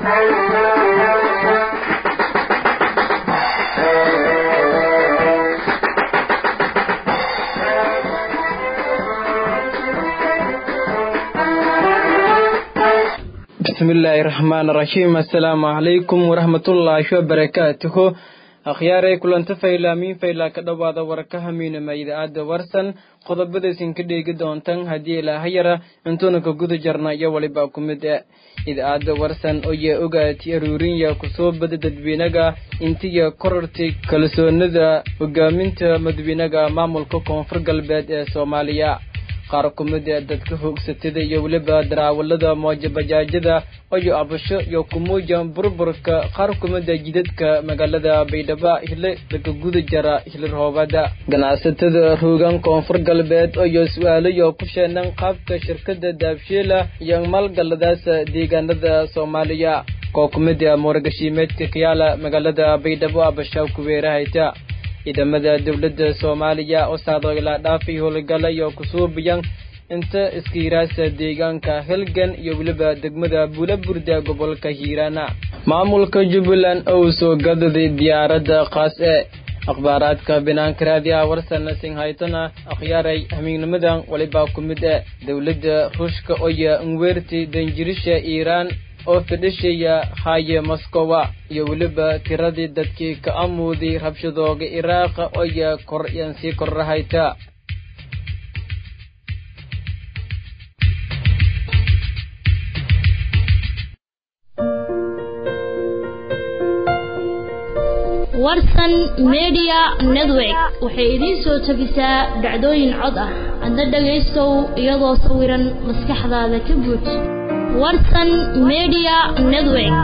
bismillaahi raxmaan raxiim assalaamu calaykum waraxmatullaahi wabarakaatuhu akhyaaray kulanta faylaamiin faylaa ka dhowaada warkaha miinama idaacadda warsan qodobadaysin ka dheegi doontan haddii ilaahayara intuuna ka guda jarna iyo waliba ku mid e idaacadda warsan oya ogaati aruurinya kusoo bada dadweynaga intiya korortay kalsoonida hogaaminta madaxweynaga maamulka koonfur galbeed ee soomaaliya qaar ku mid ee dadka hoogsatada iyo weliba daraawalada moojabajaajada oyo abasho iyo kumuuja burburka qaar ku mid ee jidadka magaalada baydhabo hile laga guda jara hilirhoobada ganacsatada roogan koonfur galbeed oyo su-aalo iyo ku sheenan qaabka shirkada daabshiila iyo maalgaladaas deegaanada soomaaliya koo ku mid ee muuragashiimeedka kayaala magaalada baydhabo abasha kuweerahayta ciidamada dowladda soomaaliya oo saadooilaa dhaafay howlgala iyo kusuubiyan inta iskiiraasa deegaanka helgan iyo weliba degmada buulaburda gobolka hiiraana maamulka jubbaland ou soo gadaday diyaaradda kaas ee akhbaaraadka binaanka raadiyaha warsana singhaytona akhyaaray hamiignimadan waliba ku mid e dowladda ruushka oya nweerti danjirisha iiraan oo fidhishaya haye moskowa iyo weliba tiradii dadkii ka amuuday rabshadooga iraaqa oya kor yan sii korrahayta warsan media network waxay idiin soo jebisaa dhacdooyin cod ah adna dhagaystow iyadoo sawiran maskaxdaada ka buuj warsan media network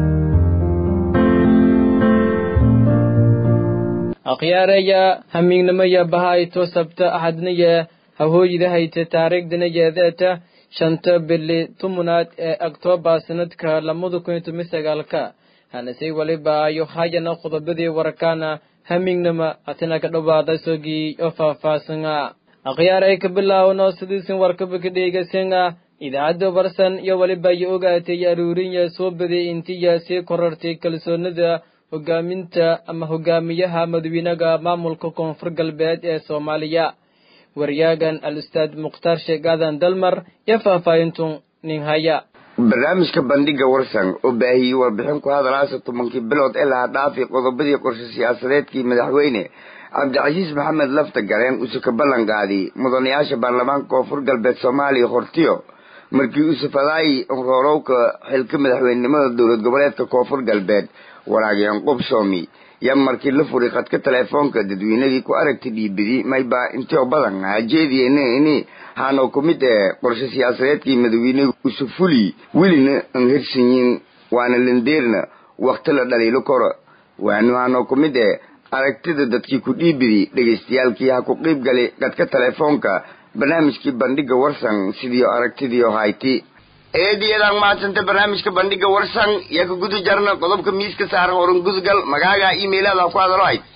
akhyaaraya hamiignimaya bahayto sabta axadnaya hahooyida hayta taariikhdana yeedeeta shanta bili tumunaad ee oktoobar sanadka lamada kun iyo toban sagaalka hanasay waliba ayo hayana qodobadii warkaana hamiignima atina ka dhowaada sogii oo faahfaahsana akhyaaray ka bilaawno sidiisin warkaba ka dheegasana idaacadda warsan iyo waliba iyo ogaatay aruurinya soo baday intiya sii korortay kalsoonida hogaaminta ama hogaamiyaha madaxweynaga maamulka koonfur galbeed ee soomaaliya waryaagan al ustaad mukhtaar sheekh aadan dalmar iyo faahfaahintu nin haya barnaamijka bandhiga warsan oo baahiyey warbixin ku hadalaasa tobankii bilood ee laha dhaafi qodobadii qorshe siyaasadeedkii madaxweyne cabdicasiis maxamed lafta gareen uuse ka ballan qaaday mudanayaasha baarlamaanka koonfur galbeed soomaaliya hortiyo markii uusufadaayi roorowka xilka madaxweynenimada dowlad goboleedka koonfur galbeed waraageen qubsoomi yaa markii la furay khadka teleefoonka dadweynadii ku aragtay dhiibidi maybaa intio badan hajeediyenini haanoo ku mid ee qorshe siyaasadeedkii madaxweyne usufuli welina an hersanyin waana landeerna wakti la dhaliilo koro waanu haanoo ku mid ee aragtida dadkii ku dhiibidi dhegaystayaalkii ha ku qiib galay khadka teleefoonka barnaamijkii bandhiga warsan sidiio aragtidiio hayti eediyadaan mahadsanta barnaamijka bandhiga warsan yaa ka guda jarna qodobka miiska saaran horan gudgal magaaga emailada ku hadalo hayd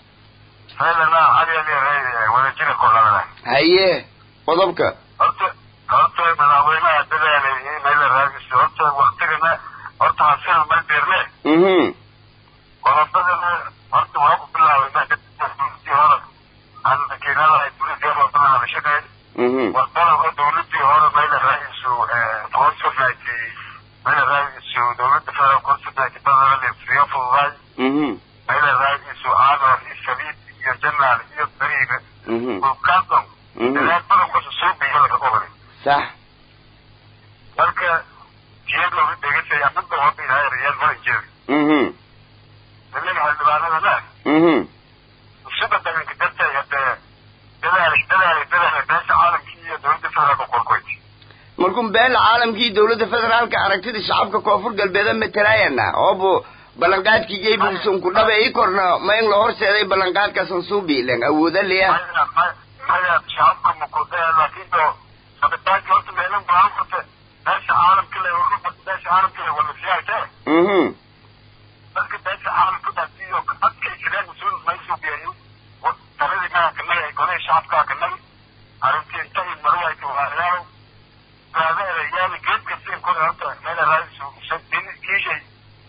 haye qodobka horta horta madaxweynaha dadaalay in mayla raadiso horta waktigana horta hasil ma dirne mhm qodobadana horta waa ku bilaabay markii hore aan makiinada ay dowladda wadada hadashadeen mhm wadada dowladii hore mayla raadiso consulate mayla raadiso dowladda federal consulate badana fiyo fududaay mhm mayla raadiso aanor iyo shabiib iyo janaal iyo bariina mhm dhulkaadon mhm dadaal badan kusa soo biyo laga qobray sax marka jiyad looga dhegasay amada wada ilaahay riyaal maran jeedi mhm nimanka xildhibaanadana mhm usada daganka dartay hadee dadaalay dadaalay dadaalay beesha caalamkii iyo dowladda federaalka qorkoyd markuu beela caalamkii dowladda federaalka aragtida shacabka koonfur galbeeda matalaayana oobu ballanqaadkii geybuusan ku dhabe ii korna ma in la horseeday ballanqaadkaasan suubi ilen awooda leya maya ma- maya shacabka makudaya laakiin oo sabitaanki horta meelin baan kurte beesha caalamka le beesha caalamka le wala siyaasee mhm marka beesha caalamka daasiyo adkay jireen mas-uul maysu biyayo taladii maa kanagi ay golay shacabkaa kanagi arrintii inta i marayayka waayaalo gaadeeda yaali geedka siin kore horta meela raadisu kiishay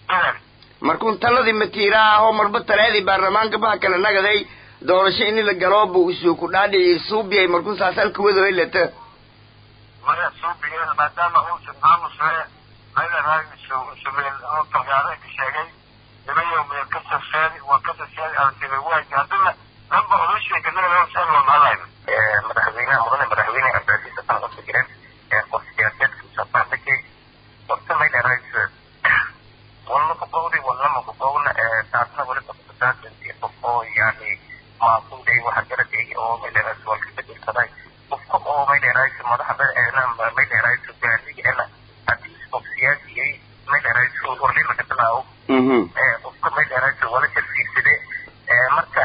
dadaali markuun taladii matiiraha ahoo marba talaadii baarlamaanka baha kala nagaday doorasho ini la galo buu isuu ku dhaadhicii suubiyay markuun saasalka wadoy leta maya suubiyeen maadaama uusan aamusee maylaraagisu isumeel oo talgaareenka sheegay ilayo meel ka safeedi waa ka safeedi aragtida waaji haddana dhanba odasheeka naga saan waa mahadlayna madaxweynaha mudane madaxweyne cabdicasiis xasan qofka jireen qof siyaasadeedka usafaandhakay horta maylaraagisu walna kuqowdi walnama kuqowna taasna weliba kusaaasantii qof oo yani maaquuday waxa garaday oo maylaraagisu waa ka bedelsaday qofka oo maylaraagisu madaxda maylaraagisu gaadiga ena haddii qof siyaasiyay maylaraagisu horlima ka bilaawo qofka maylaraagisu wala tarfiirsade marka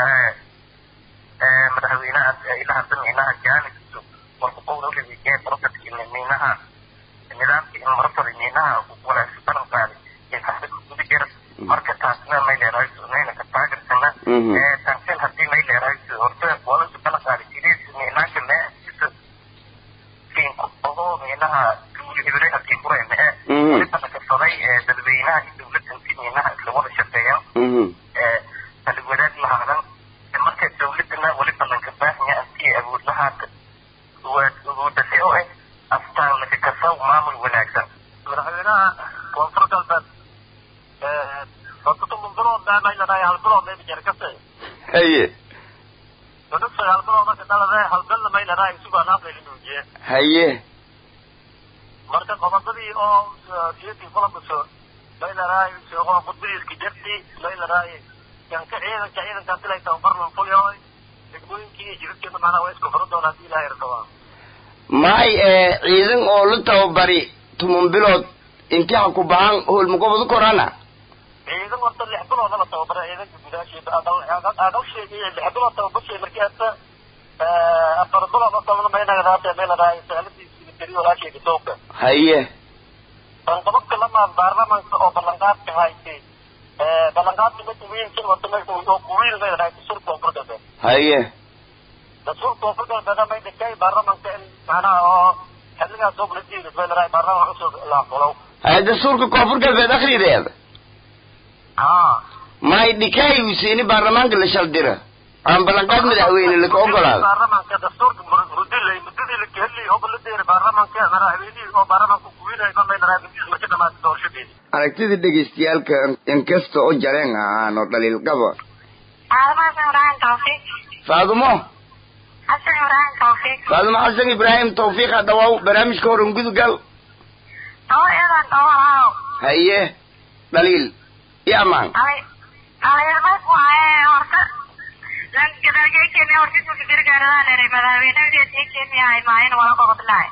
madaxweynaha ilaha damiinaha jaanigiisu walku qowda uleeyahay profetka miinaha nidaamka in marafada miinaha walaasi balan qaaday in hadda guda jira marka taasna maylaraagisu nayna ka taagersana taaseen haddii maylaraagisu horta walasu balan qaaday sidiis miinaanka meeisa kiinku ogo miinaha hibre hadii kurayna ee waliba nakasaday dadweynaha iyo dowladda si miinaha isla wada shaqeeyaan kala wadaag lahaadan marka dowladana waliba lanka baahanya antii awood lahaata awoodase oo eh astaan laka kasaw maamul wanaagsan madaxweynaha koonfur galbeed horta bilood mayladhahay hal bilood mayba jere kase haye dadka hal bilood marka dhalade hal bilna mayladhahay isugaa naaflaylinuujiye haye marka qodobadii oo siyadii kulankaso mayladhahay oo khudbadiiska jarti mayladhahay yanka ciidanka ciidanka dilay tababarlan fulyoy degmooyinkii iyo jidadkeena macnaha waa isku furo doonaa hadii ilahay rabaa maay ciidan oo la tababari tuman bilood intii ha ku bahan howlmagobadu korana ciidan horta lix bilooda la tababaray ciidanka gudaasheeda aqalsheega iyo lix bilood tababarshay markii hata afar bilood asabna maynagadaate mayladhahay saaladiis militari walaasheega sooka haye banqabadka lamaan baarlamaanka oo ballanqaadka haysay ballanqaadka mid wiilkin horta marka oo kuwiil mayladhahay dastuurka koonfur galbeed haye dastuurka koonfur galbeed may dhigtay baarlamaanka in macnaha oo xilligaas oo buladiida mayladhahay baarlamaan cusub la fulow haye dastuurka koonfur galbeed akhrideeda haa maay dhikaay usiini baarlamaanka la shaldira aan ballanqaad madaxweyne laka ogolaado baarlamaanka dastuurka mudilay mudadii la kehelay oo la dheeray baarlamaanka madaxweynihii oo baarlamaanka kuwiinay ma mayladhahay mudadiis marka dhamaatay doorashadeedi aragtida dhegaystayaalka inkasta oo jareen ahaano dhaliil qaba Además, Ibrahim Tawfiq. faadumo Hassan Ibrahim Tawfiq. faadumo xasan ibraahim tawfiiq hadhawaaw barnaamijka horan gudugal Tawo iyadan tawo haaw. haye dhaliil iyo amaan Ali Aliirmad waaye horta lan gadalgay kenya horta isku fikir gaarada leeray madaxweynaha ee kenya ay maayin wala qobod lahay.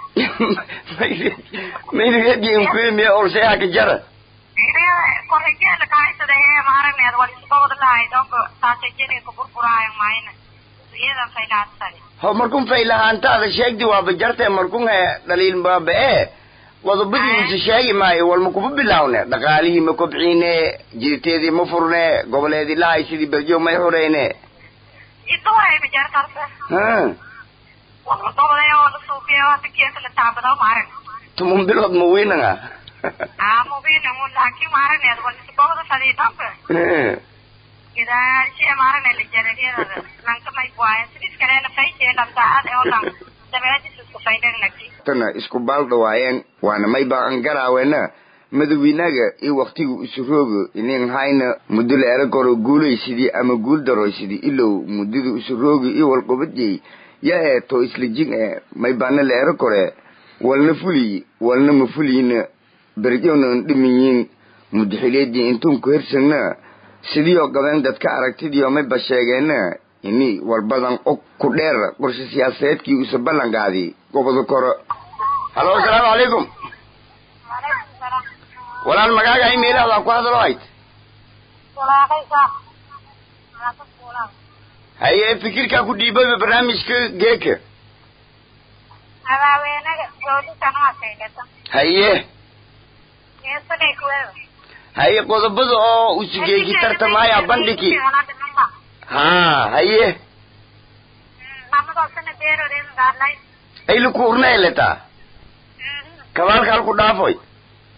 mayrigeedii kuimiya orshayaha ka jara Iriya korrigeeda ka haysada ee maaraneed wala isku qobod lahay donko taasay jini ku burburaayo maayin. Iyada faylaasay. ho markun faylahaantaada sheegdi waaba jartee markun he dhaliil baaba ee qodobadiisa sheegi maayo walma kuma bilaawne dhaqaalihii ma kobciine jirteedii ma furne goboleedii lahay sidii berjo may xureyne Idoray bijartarta. ha Wala qobod ee oo la suuqiyo waa tikiyada la taabado maarin. tuman bilood ma weynanga Ah, mubin mo laki maarin wala isku qobod fadhiidanka. Gadaasha maarane la jaragiyada lanka may buaya sidis kale la faysay la saacad ee olan dabeedis isku faydan laki tana isku baaldhawaayeen waana may baan garaaweena madawiinaga iyo waktiga isu roogo inin hayna muddo la era koro guulaysidii ama guul daroysidii ilow muddada isu roogi iyo walqobadiyey ya ee to isla jing ee may baana la era kore walna fuliyi walna ma fuliyina berjowna an dhiminyiin mudaxileedii intuun ku hersagna sidiioo qabeen dadka aragtidiio mayba sheegeena ini walbadan og ku dheer qorshe siyaasadeedkii usa ballanqaadi goboda koro halo asalaamu calaykum walaal magaaga imeilahdaa ku hadalo hayd haye fikirkaa ku dhiibaba barnaamijka geeka madaxweynaga dowladan waa saydhata haye geesanay kuweeda haye qodobada oo usugeeki tartamaya bandhigi ha haye mamadosana beeroodeen gaadlay ayla ku urnayleta kabaalka halku dhaafoy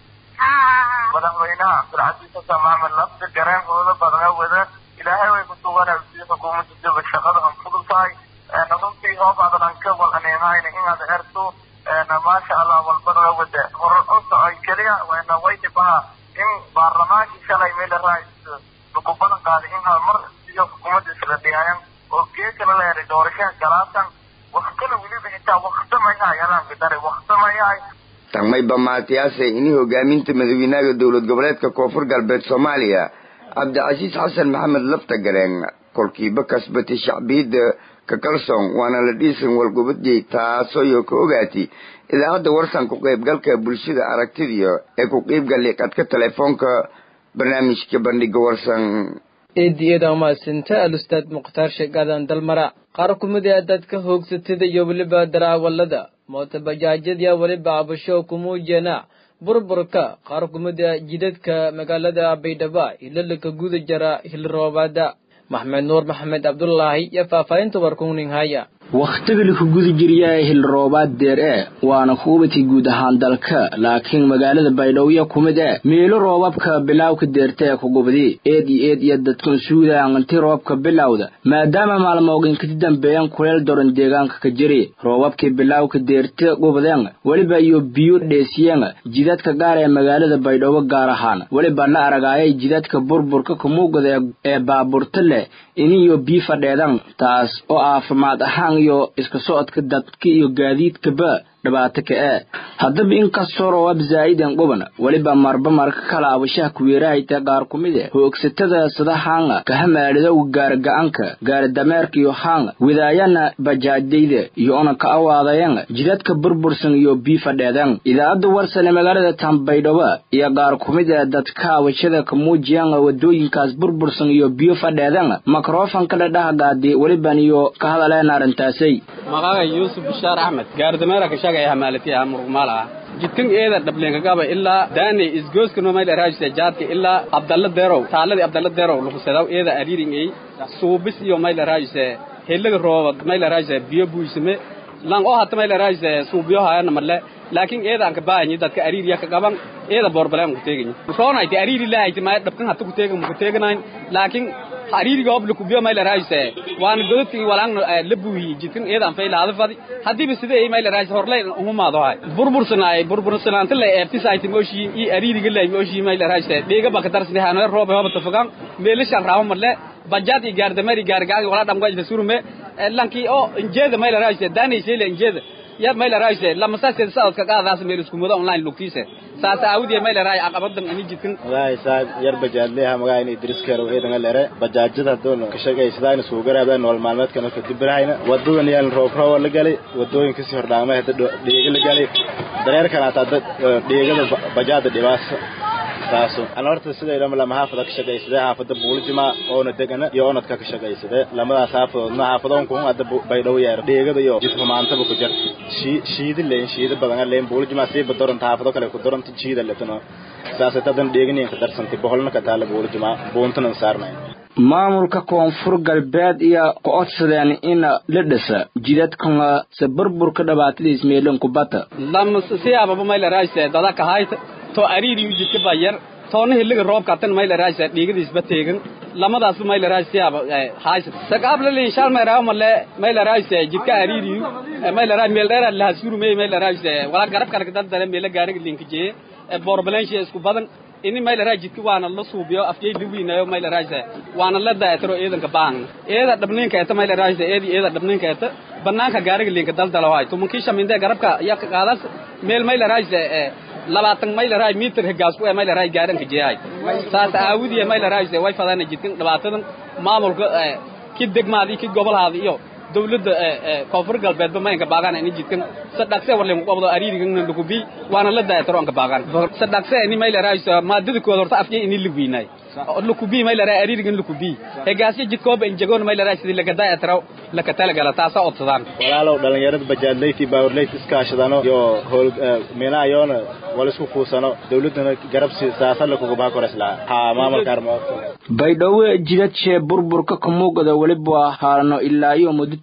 madaxweynaha cabdilcasiis xasan maxamed lafta gareen hooda badana wada ilaahay way ku suganay si xukuumadda daba shaqada aan fudud tahay runtii hoob adadan ka walaneemahayna inaad erto maasha allah walbada wada horar u socay keliya wayna way dhibaha in baarlamaankii shalay meel raais lagu balan qaaday in mar iyo xukuumadda isla dhiyaayan oo geekana la helay doorashada galaasan waktana weliba xitaa waktamayahay alaan bidaray waktamayahay tagmayba maatiyaase ini hogaaminta madaxweynaha dowlad goboleedka koonfur galbeed soomaaliya cabdicasiis xasan maxamed lafta gareen kolkiiba kasbatay shacbiyadda ka kalsoon waana la dhiisan walgubadiyey taasooyo ka ogaatay idaacadda warsan ku qaybgalka bulshada aragtidiyo ee ku qaybgalay qadka telefoonka barnaamijka bandhiga warsan eedi eeda mahadsinta alustaad mukhtaar sheegaadan dalmara qaar kumid ee dadka hoogsatada iyo weliba daraawalada mootabajaajyadya weliba cabasho kumuujena burburka qaar kumid a jidadka magaalada baydhaba hilalaka guda jara hilroobaada maxmed nuur maxamed cabdulaahi iyo faahfaahinta warkuning haya wakhtiga laku guda jiriyaa hilroobaad deer e waana kuubati guud ahaan dalka laakiin magaalada baydhowya ku mid e miilo roobabka bilawka deerta ee kugubdi eed iyo eed iyo dadkan suudaan inti roobka bilowda maadaama maalmooginkati dambeeyan kuleel doran deegaanka ka jiri roobabkii bilawka deerta gubdeen weliba iyo biyo dheesiyeen jidadka gaar ee magaalada baydhabo gaar ahaan weliba la aragaayay jidadka burburka kumuugada ee baaburta leh iniyo bii fadheedan taas oo caafimaad ahaan iyo iska socodka dadka iyo gaadiidkaba dhibaato ka e haddaba inkastoo roobab zaa'idan quban weliba marba marka kala abashaha kuweerahayta qaar ku mid e hoogsatada sida haanga kahamaalidow gaarga-anka gaardameerka iyo haanga widaayana bajaajyayda iyo ona ka awaadayan jidadka burbursan iyo bii fadheedan idaacadda warsane magaalada tambaydhaba iyo qaar ku mid e dadka abashada ka muujiyan wadooyinkaas burbursan iyo biyo fadheedan makrofanka dhadhahgaadi weliban iyo ka hadaleen arrintaasay maqaaga yuusuf bishaar axmed gaardameera ka shagaya hamaalatiya murugmaal ah jidkan eeda dhableenkagaba ilaa daaney isgooska nomayl araajise jaadka ilaa abdalla derow taaladii abdalla derow lukusedaw eeda ariringey suubis iyo mayl araajise helaga roobad mayl araajise biyo buysame lan oo hata mayl araajise suubiyo hayana marle laakiin eeda anka baahanyi dadka ariiriya ka qaban eeda boorbaleen ku teeganyi roonayti ariiri lahayti maya dhabkan hata ku teegan muku teeganayn laakiin ariiriga hobla kubiyo mayl araajise waana godadkii walaan la buuyi jidkan eeda an faylaada fadi hadiiba sida ay mayl araajise horlay umumaado hay burbursanaay burbursanaanta la eebtisayti mooshiin i ariiriga lay mooshii mayl araajise dheega baka darsni hanoe roobe hoba tafagan meelishan raabo marle bajaad i gaardamari gaargaagi wala dhamgajda surume lankii oo injeeda mayl araajise daanay sheele injeeda ya mayl araajise lamasaaskeeda socodka qaadaas meel iskumada online lugtiise saas aawdiye mayl araaj aqabadan ani jidkan magaay saab yar bajaadleha magaay in idriskero eedanga lere bajaajada doon ka shaqaysadaan isugu garaabaan nolol maalmeedkan ka dibirahayna wadadan yaan roob roob la galay wadooyin kasii hordhaamay hadda dhiiga la galay dareerkan hata dad dhiigada bajaada dhibaasa taaso ana horta siday dhama lama haafada ka shaqaysadee haafada buulijima oona degana iyo onadka ka shaqaysadee lamadaas haafadoodna haafadoon kun hadda baydhow yeer dheegada iyo jidhumaantaba ku jarta shiida leen shiida badana leen buulijima siiba doranta haafado kale ku doranta jiida letano saasay tadan dheeganiinka darsantay boholna ka taala buulijima buuntanan saarnay maamulka koonfur galbeed iyo ku codsadeen in la dhisa jidadkana se burburka dhibaatadiis meelin kubata lam siyaababa mayl araajise dada ka hayta to ariiri jidka ba yar toona hiliga roobka tan mayl araajise dhiigadiisba teegan lamadaas mayl araaj siyaaba haysa sakaabla lin shal mayra male mayl araajise jidka ariiri mayl araaj meel dheer la hasuru may mayl araajise wala garab kale dad dare meel gaariga linka jee borbalenshi isku badan ini mayl araaj jidka waana la suubiyo afjay liwiinayo mayl araajise waana la daaytiro eedanka baan eeda dhabninka eta mayl araajise eedi eeda dhabninka eta banaanka gaariga linka daldalo hay tumankii shaminde garabka ya ka qaadas meel mayl araajise labaatan mayl araaj mitir higaas ku mayl araaj gaaranka jeehay saas aawidiye mayl araajise way fadana jidkan dhibaatadan maamulka ki degmaadi ki gobolhaadi iyo dawladda koonfur galbeedba mayanka baagaan ini jidkan sadhaqse warlen qabdo ariirigan lukubi waana la daayataro anka baagaan sadhaqse ini mayl araajise maadada kood horta afjay ini ligwiinay lukubi mayl araaj ariirigan lukubi hegaasya jidkooba injagoon mayl araaj sidii laga daayataro laka talagala taasa odsadaan walaalow dhalinyarada bajaadleyti baawurleyt iskaashadano iyo hool meelaha yoona wala isku kuusano dawladana garabsi saasala kugubaa koreslaa haa maamulka armo baydhabo jidadshee burburka kamuugada weliba haarano ilaa iyo muddo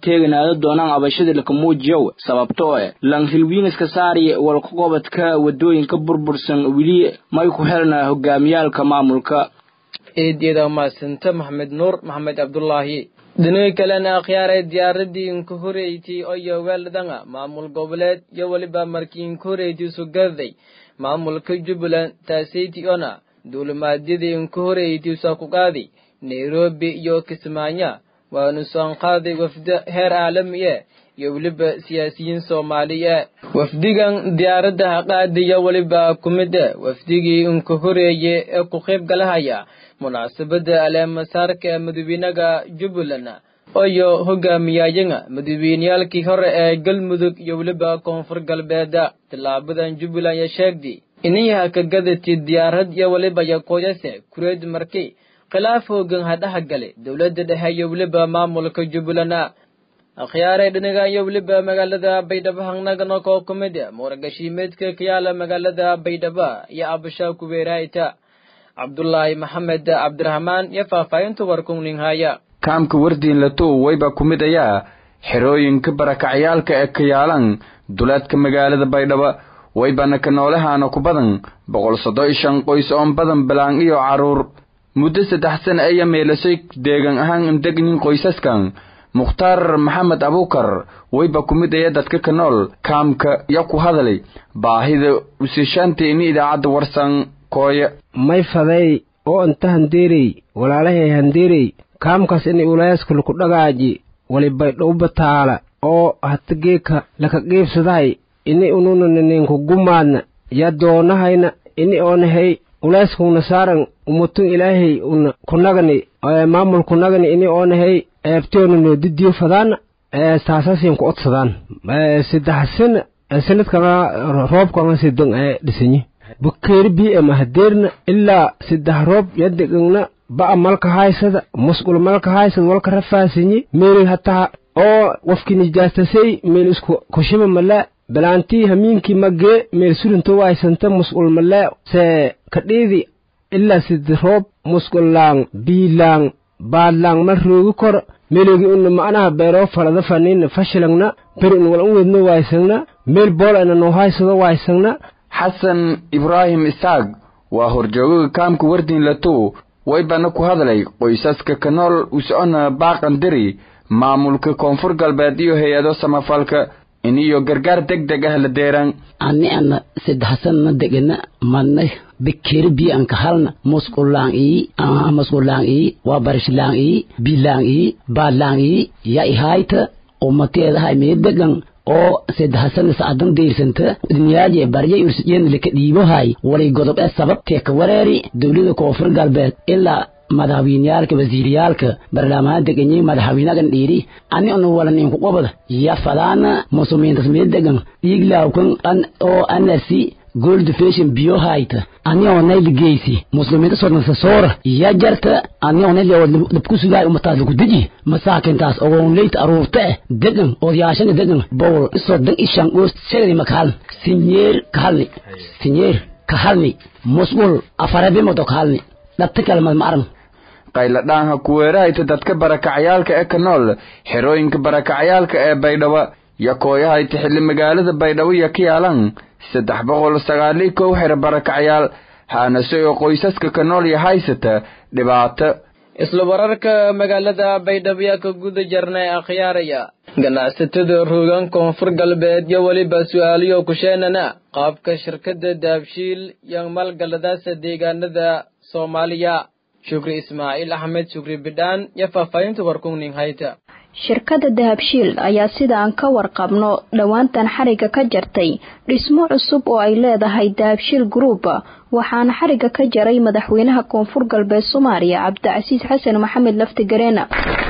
teeganaada doonaan abashada lakamuujiyow sababtoo eh lanhilwiiniska saari walkaqobadka wadooyinka burbursan weli may ku helna hogaamiyaalka maamulka eedyada maasanta maxamed nuur maxamed cabdulaahi dhinaga kalena akhyaaray diyaaradii inka horeyti oyo weeldanga maamul goboleed iyo weliba markii inka horeyti sugaday maamulka jubbaland taaseyti ona duulimaadyadii inka horeyti sakuqaaday nairobi iyo kismaayo waanu soonqaaday wafda heer caalami e iyo weliba siyaasiyiin soomaaliye wafdigan diyaaradda haqaadiya weliba ku mid e wafdigii inka horeeye ee ku qayb galahaya munaasabadda aleemasaarka ee madaxweynaga jubbaland iyo hogaamiyayanga madaxweyneyaalkii hore ee galmudug iyo weliba koonfur galbeeda tillaabadan jubbaland ya sheegday inayaha ka gadati diyaarad iyo weliba yaqooyase kureed markay khilaaf hoogan hadhaha gale dowladda dhexe iyo weliba maamulka jubbaland akhyaaray dhinaga iyo weliba magaalada baydhabo hangnagana koo ku mid e muuragashiimeedka kayaala magaalada baydhabo iyo abasha kuweeraayta cabdulaahi maxamed cabdiraxmaan iyo faahfaahinta warkunninghaya kaamka wardiin latow wayba ku mid ayaa xerooyinka barakacyaalka ee kayaalan duleedka magaalada baydhabo waybana ka noolahaana ku badan boqol soddon iyo shan qoys oon badan balaan iyo carruur muddo saddex sana aya meelashay deegan ahaan indegnin qoysaskan mukhtaar maxamed abuukar wayba ku mid aya dadka ka nool kaamka ya ku hadalay baahida usishaanta ini idaacadda warsan kooye may faday oo inta handeerey walaalahay handeerey kaamkaas inay ulayaaskala ku dhagaaji walibaydhow bataala oo hata geeka laka qiibsadahay ini ununaninku gumaadna ya doonahayna ini oonahay ulayskuna saaran umutun ilaahay una kunagani maamul kunagani ini oonahay eebteonano didiyo fadaana saasaasiyan ku odsadaan saddex sana sanadkana roobkana sidan ee dhisanyi bukeeri bi'ama hadeerna ilaa saddex roob yadegagna ba'a malka haysada musqul malka haysada walka rafaasinyi meeli hataa oo wafki nijaastasay meel isku kushima malaa balaantii hamiinkii magee meel surinto waysanta musqul malaa see kadhiidi ilaa sidi roob musqullaang biilaang baadlaang mal roogi kor meeloogi una ma'naha beeroo falada fanina fashilangna beri un wal un wedno waysangna meel boolana noo haysado waysangna xasan ibraahim isaaq waa horjoogaga kaamka wardiin latow waybana ku hadlay qoysaska ka nool usocona baaqandiri maamulka koonfur galbeed iyo hay-ado samafalka iniyo gargaar deg deg ah la deeran ani ana saddexsanna degana madnay bekeri bi anka halna musqulang ii musqulang ii waa barishlang ii bilang ii baadlang ii ya ihayta umateedahay mee degan oo saddexsan saadan deersanta dunyaaje barya ursiyen lika dhiibohay walay godob ee sababtee ka wareeri dowlada koonfur galbeed ilaa madaxweyneyaalka wasiiriyaalka barlaamaha deganyi madaxweynagan dhiiri ani onu walaninku qobada ya fadaana musumiintas mee degan dhiiglawkan oo anarsi gold fashion biyo hayta ani onay ligeysi muslimiinta sodnasa soora ya jarta ani onay dabku sugaay umataas lagu deji masaakintaas ogoonleyta aruurta eh degan odayaashana degan bowl isodan ishan goos shagadi makahalni sinyeer kahalni sinyeer kahalni musqul afarabimodo kahalni dhabta kalmad ma arag qayladhaanha kuweerahayta dadka barakacyaalka ee ka nool xerooyinka barakacyaalka ee baydhabo yo kooyahayta xilli magaalada baydhabo yo ka yaalan saddex boqol sagaaliyo kow xero barakacyaal haanase oo qoysaska ka nool iyo haysata dhibaato isla wararka magaalada baydhabo yaa ka guda jarnay akhyaaraya ganacsatada roogan koonfur galbeed iyo weliba su-aaliyo kusheenana qaabka shirkadda daabshiil iyo maalgaladaasa deegaanada soomaaliya shukri ismaaciil axmed shukri bidhaan iyo faahfaahinta warkungning hayta shirkadda dahabshiil ayaa sida aan ka warqabno dhowaantan xariga ka jartay dhismo cusub oo ay leedahay dahabshiil group waxaana xariga ka jaray madaxweynaha koonfur galbeed soomaaliya cabdicasiis xasan maxamed laftigareena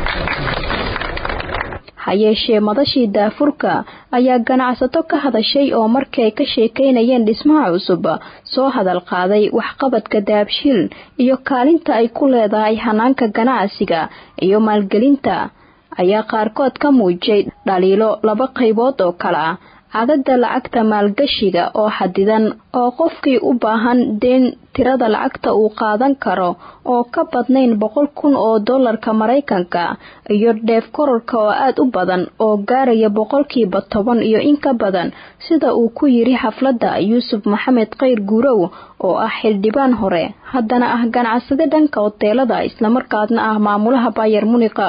hayeeshee madashii daafurka ayaa ganacsato ka hadashay oo markii ay ka sheekaynayeen dhismaha cusub soo hadal qaaday waxqabadka dahabshiil iyo kaalinta ay ku leedahay hanaanka ganacsiga iyo maalgelinta ayaa qaarkood ka muujiyay dhaliilo laba qaybood oo kale ah cadadda lacagta maalgashiga oo xadidan oo qofkii u baahan deen tirada lacagta uu qaadan karo oo ka badnayn boqol kun oo dollarka maraykanka iyo dheef kororka oo aad u badan oo gaaraya boqolkiiba toban iyo in ka badan sida uu ku yiri xafladda yuusuf maxamed khayr guurow oo ah xildhibaan hore haddana ah ganacsade dhanka hoteelada islamarkaasna ah maamulaha bayer munika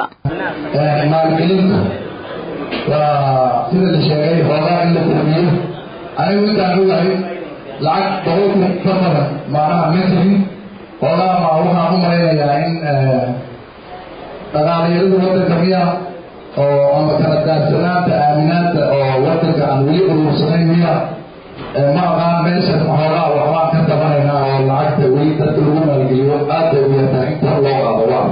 waa sida la sheegay hoogaa in la kordhiyo anigu intaan ogahay lacag boqolku ka badan maanaha metrin hoogaa ma waxaan u malaynayaa in dhaqaalayadu wadanka miya oo ama kala daadsanaanta aaminaanta oo wadanka aan weli uruursanayn miya ma aqaan meeshan hoogaa waxbaan ka tabanaynaa oo lacagta weli dadka lagu maalgeliyo aad bay u yartaa in kor loo qaado waa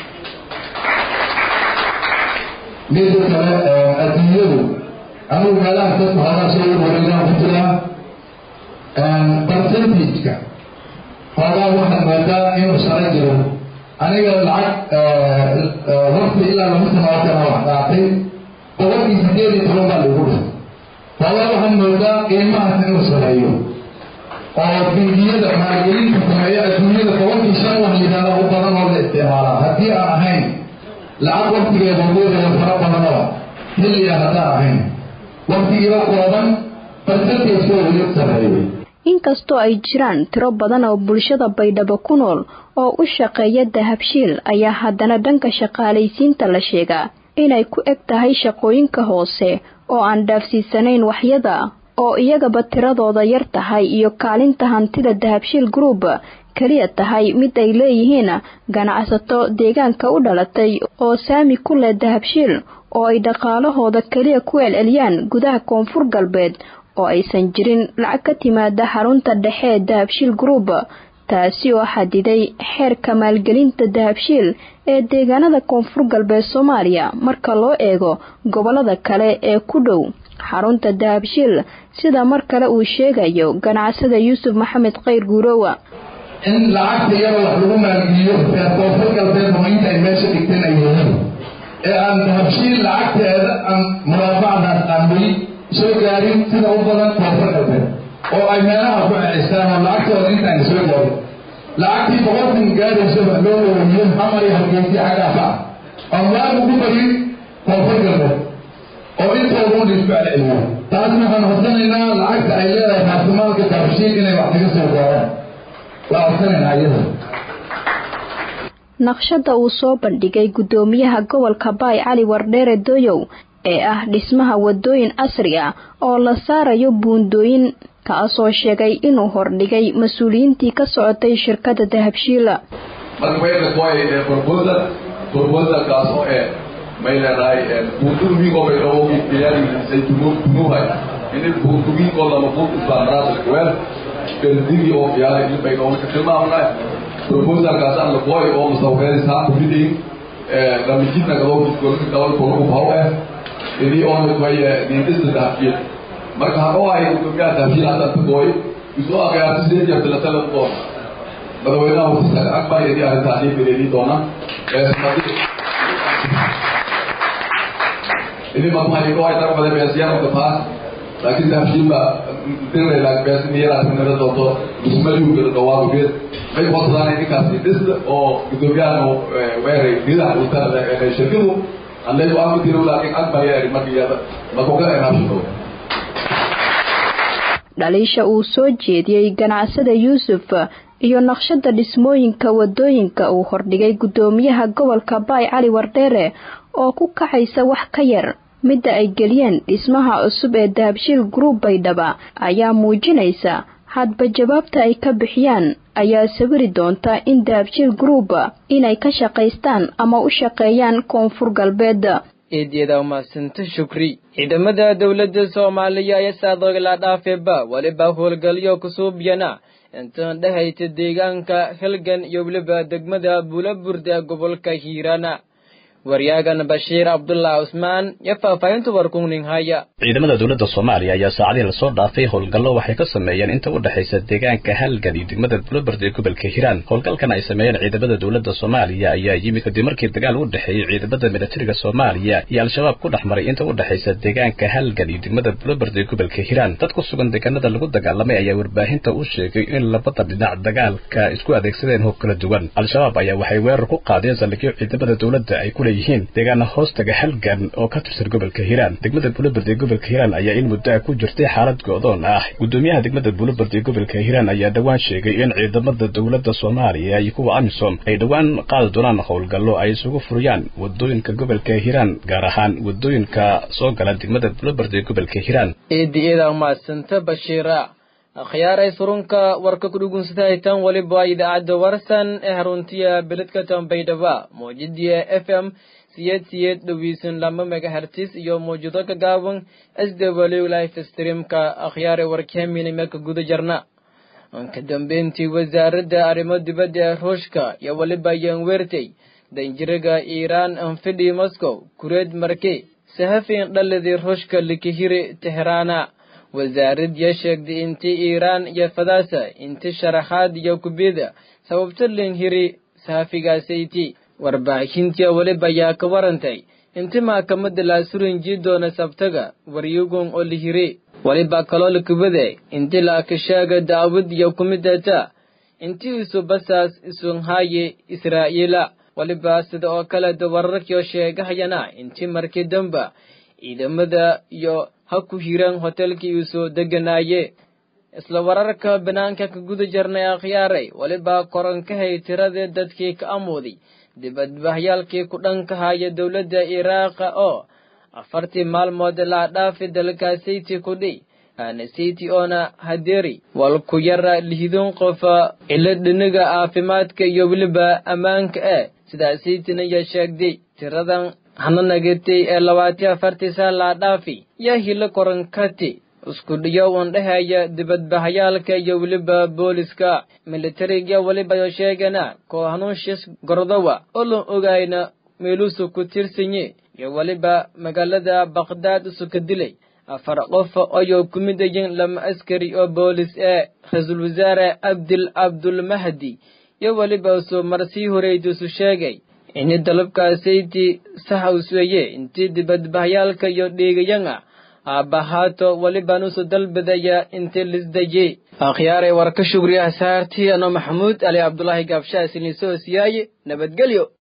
mida kale adduunyadu anigu meelaha dadka hoogaa soo wareegaan ku jiraa percentage-ka hoogaa waxaad moodaa inuu sare jiro aniga lacag waqti ilaa laba sano oo kale wax qaatay boqolkii sideed iyo toban baa lagu dhintay hoogaa waxaad moodaa qiimahaas inuu sareeyo oo bingiyada maalgelinta sameeya adduunyada boqolkii shan wax yidhaahda u badan oo la isticmaalaa haddii aan ahayn lacag waktigeeda ugeedaya fara badanoo xilliga haddaan ahayn waktigiiba kooban percentage-ka weli sareeyo inkastoo ay jiraan tiro badan oo bulshada baydhabo ku nool oo u shaqeeya dahabshiil ayaa haddana dhanka shaqaalaysiinta la sheegaa inay ku eg tahay shaqooyinka hoose oo aan dhaafsiisanayn waxyada oo iyagaba tiradooda yar tahay iyo kaalinta hantida dahabshiil group keliya tahay mid ay leeyihiin ganacsato deegaanka u dhalatay oo saami ku leh dahabshiil oo ay dhaqaalahooda keliya ku celceliyaan gudaha koonfur galbeed oo aysan jirin lacag ka timaada xarunta dhexe ee dahabshiil group taasi oo xadiday xeerka maalgelinta dahabshiil ee deegaanada koonfur galbeed soomaaliya marka loo eego gobolada kale ee ku dhow xarunta dahabshiil sida mar kale uu sheegayo ganacsada yuusuf maxamed khayr guurowa in lacagta iyada wax lagu maalgeliyo reer koonfur galbeed homaynta ay meesha dhigteen ay yihiin ee aan dahabshiil lacagteeda aan muraabacdaas aan weli soo gaarin sida u badan koonfur galbeed oo ay meelaha ku cecistaan oo lacagtooda intaan soo gaarin lacagtii boqolkan gaarayso wax loo wareejiyo xamar iyo hargeysi xaggaafa ah aan waagu ku barin koonfur galbeed oo intooda un isku celceliyo taas waxaan horsanaynaa lacagta ay leedahay raasumaalka dahabshiil inay wax kaga soo gaaraan waa horsanaynaa iyada naqshada uu soo bandhigay guddoomiyaha gobolka baay cali wardheere doyow ee ah dhismaha wadooyin casri ah oo la saarayo buundooyin kaasoo sheegay inuu hordhigay mas-uuliyiintii ka socotay shirkada dahabshiila marka way way proposal proposalkaas oo eh may leedahay buundooyinkoo bay dhawogi qiyaadiisay tunuuhay in buundooyinkoo lama buund isbaamaraasa kuweel berdigi oo qiyaadi in bay dhawogi tilmaamnay proposalkaasaan laboy oo musawqeedis haan kufidayn ramijidna gadowkiskolka gabal kolaku baw eh idii oo way niindista dahabshiil marka hadhoo ay gudoomiyaha dahabshiil haddaan tagaoy isoo aqyaarti sidee jeerta la talan doona madaxweynaha wasiiska akbar idii arrintaa dhii bereedii doona idii matumayidoo ay tarabade beesiyaan of the past laakiin dahabshiil ba dirayla beesiniyaraasnira doonto dhismayuugada dhawaabugeed may hosadaan ninkaasi dhista oo gudoomiyahana weeray ridaha utanada shirkadu annagu aan ku tiro laakiin akbar yaa markiyada makogala inaabshado dhaliisha uu soo jeediyey ganacsada yuusuf iyo naqshada dhismooyinka wadooyinka uu hordhigay guddoomiyaha gobolka baay cali wardheere oo ku kacaysa wax ka yar midda ay geliyeen dhismaha cusub ee dahabshiil group baydhaba ayaa muujinaysa hadba jawaabta ay ka bixiyaan ayaa sawiri doonta in dahabshiil group inay ka shaqaystaan ama u shaqeeyaan koonfur galbeed eedyada umadsanta shukri ciidamada dowladda soomaaliya ayaa saadogla dhaafeeba weliba howlgalyo kusuubyana intaan dhehayta deegaanka helgan iyo weliba degmada buulaburda gobolka hiirana waryagan bashiir cabdullah cusmaan iyo faahfaahinta warkungning haya ciidamada dowladda soomaaliya ayaa saacadii lasoo dhaafay howlgallo waxay ka sameeyeen inta u dhexaysa deegaanka halgan iyo degmada bulobard ee gobolka hiiraan howlgalkan ay sameeyeen ciidamada dowladda soomaaliya ayaa yimid kadib markii dagaal u dhexeeyey ciidamada militariga soomaaliya iyo al-shabaab ku dhex maray inta u dhexaysa deegaanka halgan iyo degmada bulobard ee gobolka hiiraan dad ku sugan deegaanada lagu dagaalamay ayaa warbaahinta u sheegay in labada dhinac dagaalka isku adeegsadeen hoob kala duwan al-shabaab ayaa waxay weerar ku qaadeen saldhigyo ciidamada dowladda ay ku leeyihiin deegaana hoostaga halgan oo ka tirsan gobolka hiiraan degmada bulobard ee gobolka hiiraan ayaa in muddo ku jirtay xaalad go-doon ah gudoomiyaha degmada bulobard ee gobolka hiiraan ayaa dhowaan sheegay in ciidamada dowladda soomaaliya iyo kuwa amisom ay dhowaan qaadi doonaan howlgallo ay isugu furiyaan wadooyinka gobolka hiiraan gaar ahaan wadooyinka soo gala degmada bulobard ee gobolka hiiraan eediyeeda mahadsanta bashiira akhyaaray surunka warka ku dhugunsataytan waliba idaacadda warsan ee haruntiya beledka tambaydhaba mawjadiya f m siyeed siyeed dhoweysan lama megahertis iyo mawjado ka gaaban s w life streamka akhyaaray warkeemina meelka guda jarna ka dambeyntii wasaaradda arrimo dibadda ee ruushka iyo waliba yanwertey danjiraga iiraan anfidhi moscow kureed marke sahafin dhaladii ruushka likihiri teheraana wasaarad yaa sheegtay intii iiraan iyo fadaasa inti sharaxaad iyo kubida sababta linhiri sahafigaasaytii warbaahintii weliba ayaa ka warantay inti maxkamadda laasurinjii doona sabtaga waryugun oo lihiri weliba kaloo lakubade inti laakashaaga daawud iyo kumidata inti isu basaas isunhaaye israa'iila weliba sida oo kale dawararkiyo sheegahayana inti markii damba ciidamada iyo ha ku hiran hotelkii uu soo deganaaye isla wararka banaanka ka guda jarnay akhyaaray weliba koronkahay tiradii dadkii ka amooday dibadbahyaalkii ku dhanka haya dowladda iraaqa oo afartii maalmood laa dhaafi dalkaasiti kudhi hanasiti oona hadeeri wal ku yara lihidun qofa cilo dhiniga caafimaadka iyo weliba ammaanka eh sidaasiitina yaa sheegday tiradan hananagatay ee labaati afartii saa laa dhaafi yaa hilo koronkati isku dhiyo un dhehaya dibadbahayaalka iyo weliba booliska militariga weliba yo sheegana koo hanuunshis gordowa oo lan ogayna meeluusu ku tirsanyi iyo weliba magaalada bakhdad isu ka dilay afar qof ayoo ku midayin lama askari oo boolis ee ra-iisul wasaare abdil cabdulmahdi iyo weliba isu marsii horeydiisu sheegay ini dalabkaasayti sax usweeye intii dibadbahyaalka iyo dhiigayanga aabahaato welibanusu dalbadaya intii lisdaye akhyaaray warka shugriya saartii ano maxamuud ali cabdulaahi gaabshaha silnisoosiyaaye nabadgelyo